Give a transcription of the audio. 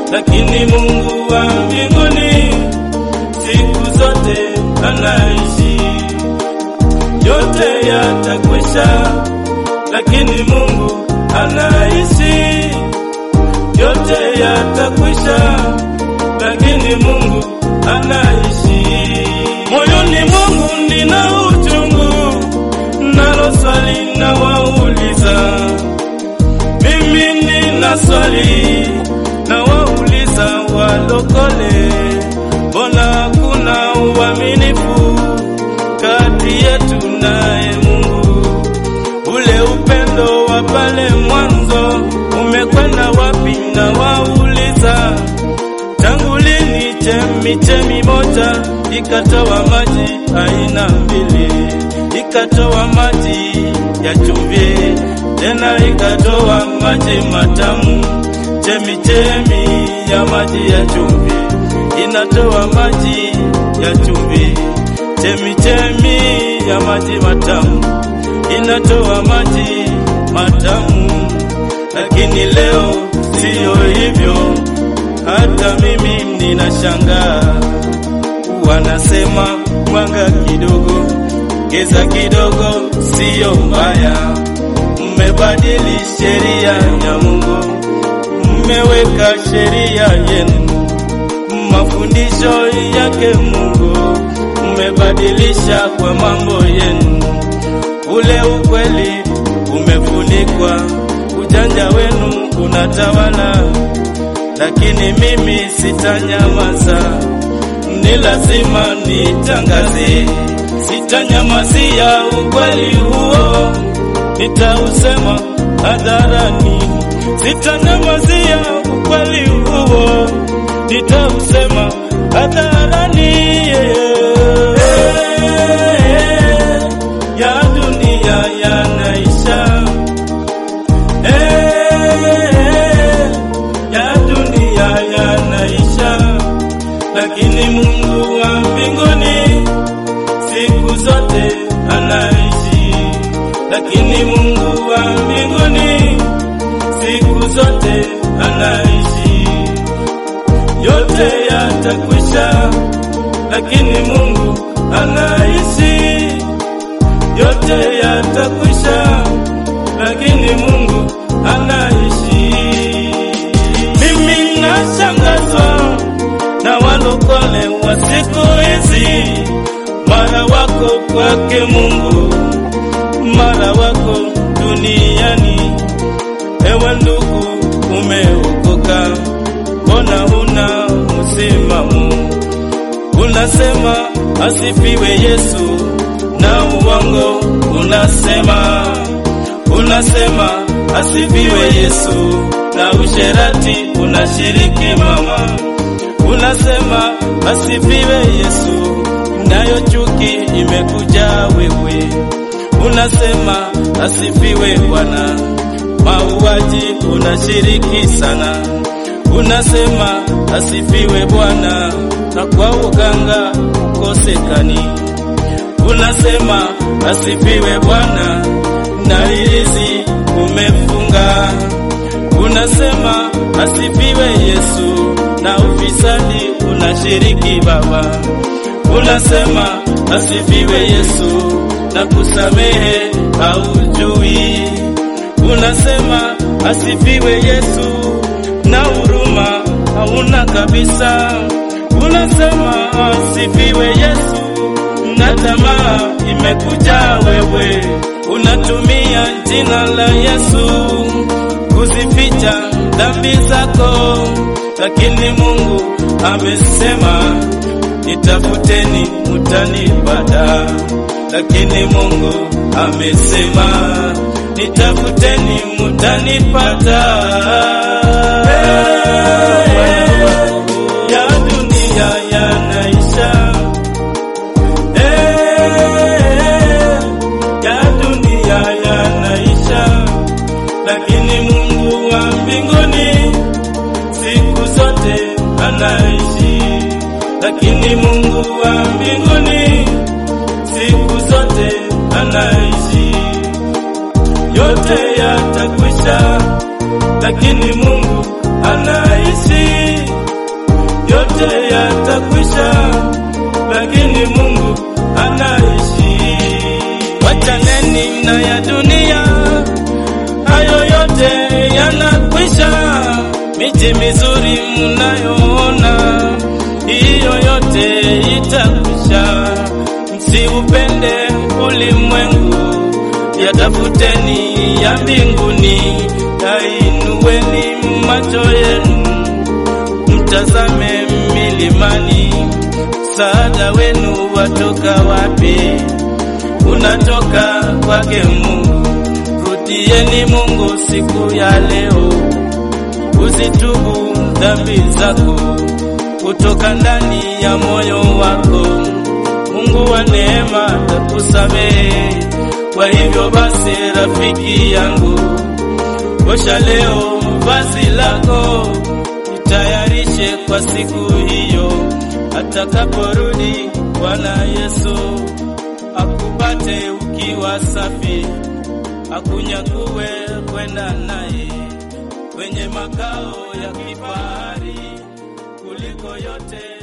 lakini Mungu wa mbinguni siku zote anaishi. Yote yatakwisha, lakini Mungu anaishi. Yote yatakwisha, lakini Mungu anaishi. Moyoni mwangu nina uchungu, nalo swali na wauliza, mimi nina swali na wauliza walokole, mbona kuna uaminifu kati yetu naye Mungu? Ule upendo wa pale mwanzo umekwenda wapi? Na wauliza tangu lini chemichemi moja ikatoa maji aina mbili, ikatoa maji ya chumvi, tena ikatoa maji matamu. Chemichemi ya maji ya chumvi inatoa maji ya chumvi, chemichemi ya maji matamu inatoa maji matamu. Lakini leo siyo hivyo, hata mimi ninashangaa. Wanasema mwanga kidogo, giza kidogo siyo mbaya. Mmebadili sheria ya Mungu, mmeweka sheria yenu, mafundisho yake Mungu mmebadilisha kwa mambo yenu. Ule ukweli umefunikwa, ujanja wenu unatawala, lakini mimi sitanyamaza, ni lazima nitangaze. Sitanyamazia ukweli huo, nitausema hadharani. Sitanyamazia ukweli huo, nitausema hadharani. Ya dunia yanaisha, ya dunia yanaisha, lakini Mungu wa mbinguni siku zote anaishi, lakini Mungu wa mbinguni siku zote anaishi. Yote yatakwisha, lakini Mungu anaishi. Yote yatakwisha, lakini Mungu anaishi. Mimi nashangazwa na walokole wa siku hizi, mara wako kwake Mungu, mara wako duniani. Ewe ndugu, umeokoka, mbona huna msimamo? Unasema asifiwe Yesu, na uongo unasema, unasema asifiwe Yesu, na usherati unashiriki mama. Unasema asifiwe Yesu, nayo chuki imekuja wewe. Unasema asifiwe Bwana, mauaji unashiriki sana. Unasema asifiwe Bwana, na kwa uganga ukosekani. Unasema asifiwe Bwana, na hirizi umefunga. Unasema asifiwe Yesu, na ufisadi unashiriki Baba. Unasema asifiwe Yesu, na kusamehe haujui. Unasema asifiwe Yesu, na huruma hauna kabisa. Unasema asifiwe Yesu, na tamaa imekuja wewe. Unatumia jina la Yesu kuzificha dhambi zako, lakini Mungu amesema nitafuteni mutanipata, lakini Mungu amesema nitafuteni mutanipata. Ya dunia yanaisha, ya dunia yanaisha, lakini Mungu wa mbinguni siku zote anaishi, lakini Mungu wa mbinguni siku zote anaishi. Yote yatakwisha, lakini Mungu anaishi. msiupende ulimwengu, yatafuteni ya mbinguni, yainueni macho yenu, mtazame milimani, msaada wenu watoka wapi? Unatoka kwake Mungu. Rutieni Mungu siku ya leo, uzitubu dhambi zako kutoka ndani ya moyo wako. Mungu wa neema atakusamehe. Kwa hivyo basi, rafiki yangu, osha leo vazi lako, jitayarishe kwa siku hiyo atakaporudi Bwana Yesu, akupate ukiwa safi, akunyakue kwenda naye kwenye makao ya kifahari kuliko yote